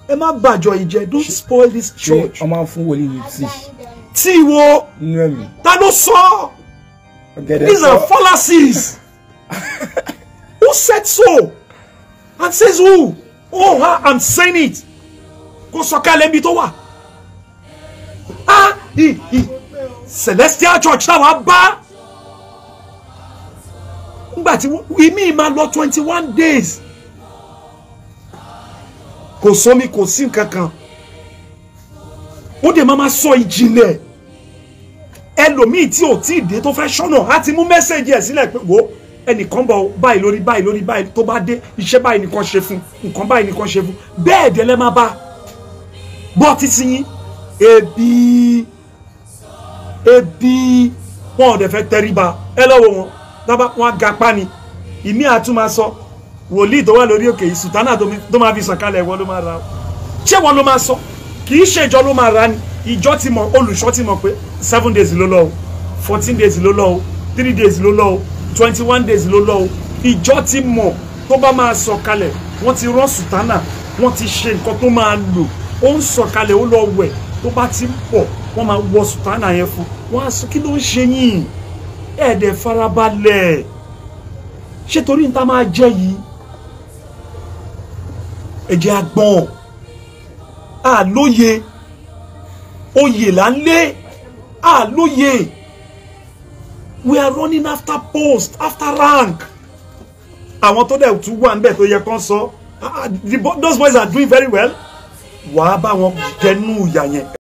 ẹ má bàjọ́ ìjẹ́ don't spoil this ṣé church. wọ́n máa ń fún wòlíì ní tíì tí wo nínú ẹ̀mí ta ló sọ ọ̀gẹ̀dẹ̀ these are sọ fallacies who said so and says who oh ha i'm saying it kò sọ̀kalẹ̀ ibi tó wà ah i i celestial church táwa bá ngbà tí ìmí máa lọ twenty one days kò sómi kò sí nǹkan kan ó dẹ̀ máa ma sọ ìjìnlẹ̀ ẹlòmíì tí ò tí ì dé tó fẹ́ ṣọ́nà á ti mú mẹ́sẹ̀gì ẹ̀ sílẹ̀ pé wo ẹnìkan bọ̀ báyìí lórí báyìí lórí báyìí tó bá dé iṣẹ́ báyìí nìkan ṣe fún nǹkan báyìí nìkan ṣe fún bẹ́ẹ̀ dẹ̀ lẹ́ máa bá bọ́ títí yín ebi ebi wọn ò dẹ̀ fẹ́ tẹríba ẹ lọ́wọ́ wọn dábàá wọn á ga pa ni ìmí àtúmọ̀ sọ wòlíì tó wà lórí òkè yìí sùtánà tó mi- tó máa fi sọ̀kalẹ̀ wọn ló máa ra o ṣé wọn ló máa sọ kì í ṣe ìjọ ló máa ra ni ìjọ ti mọ olùṣọ́ ti mọ pé seven days ló lọ o fourteen days ló lọ o three days ló lọ o twenty one days ló lọ o ìjọ ti mọ tó bá máa sọ̀kalẹ̀ wọ́n ti rán sùtánà wọ́n ti ṣe nǹkan tó máa lò ó ń sọ̀kalẹ̀ ó lọ wẹ̀ tó bá ti ń pọ̀ wọ́n máa wọ sùtánà yẹn fún wọ́n á sọ kí ló ń ṣe yín ẹ̀ẹ́dẹ̀ farabalẹ̀ ṣé torí níta máa jẹ́ yìí ẹ̀jẹ̀ àgbọ̀n àlóye oyè là ń lé àlóye we are running after post after rank àwọn tó dẹ̀ tún wà níbẹ̀ tó yẹ kán sọ ah, ah, the bo- those boys are doing very well wàá bá wọn dẹnu ìyà yẹn